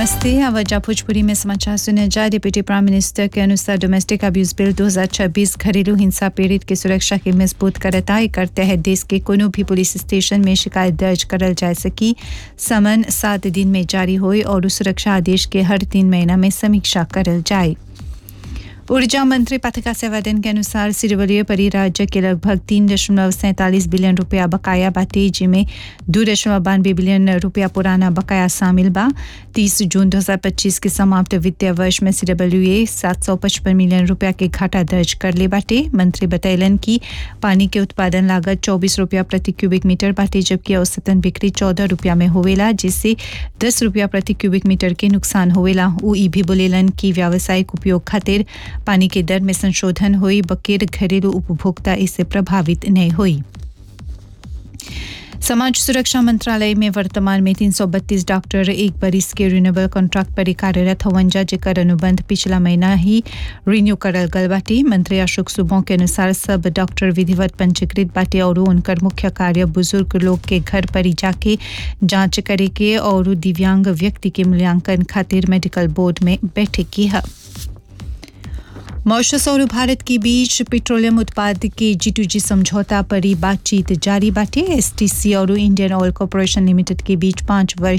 नमस्ते अवजा भोजपुरी में समाचार सुने जा डिप्टी प्राइम मिनिस्टर के अनुसार डोमेस्टिक अब्यूज बिल 2026 घरेलू हिंसा पीड़ित की सुरक्षा के मजबूत करता एकर तहत देश के कोनो भी पुलिस स्टेशन में शिकायत दर्ज करल जा सकी समन सात दिन में जारी होई और सुरक्षा आदेश के हर तीन महीना में समीक्षा करल जाए ऊर्जा मंत्री पथिका सेवादन के अनुसार सिरवलीय परिराज्य के लगभग तीन दशमलव सैंतालीस बिलियन रुपया बकाया बाटे जिसमें दो दशमलव बानवे बिलियन रुपया पुराना बकाया शामिल बा तीस जून 2025 के समाप्त वित्तीय वर्ष में सीडब्ल्यूए सात सौ पचपन मिलियन रुपया के घाटा दर्ज कर ले बाटे मंत्री बतैलन कि पानी के उत्पादन लागत चौबीस रुपया प्रति क्यूबिक मीटर बाटे जबकि औसतन बिक्री चौदह रुपया में होवेला जिससे दस रुपया प्रति क्यूबिक मीटर के नुकसान होवेला उ ई भी बोलेलन कि व्यावसायिक उपयोग खातिर पानी के दर में संशोधन हुई बकेर घरेलू उपभोक्ता इससे प्रभावित नहीं हुई समाज सुरक्षा मंत्रालय में वर्तमान में 332 डॉक्टर एक बरिस के रिन्यूएबल कॉन्ट्रैक्ट पर कार्यरत हवन जा जेकर अनुबंध पिछला महीना ही रिन्यू करल गल बाटे मंत्री अशोक सुबो के अनुसार सब डॉक्टर विधिवत पंजीकृत बाटे और उनकर मुख्य कार्य बुजुर्ग लोग के घर पर ही जाके जांच करे के और दिव्यांग व्यक्ति के मूल्यांकन खातिर मेडिकल बोर्ड में बैठक की है मॉरिशस और भारत के बीच पेट्रोलियम उत्पाद के जी टू जी समझौता पर ही बातचीत जारी बाटे एसटीसी और इंडियन ऑयल कॉरपोरेशन लिमिटेड के बीच पाँच वर्ष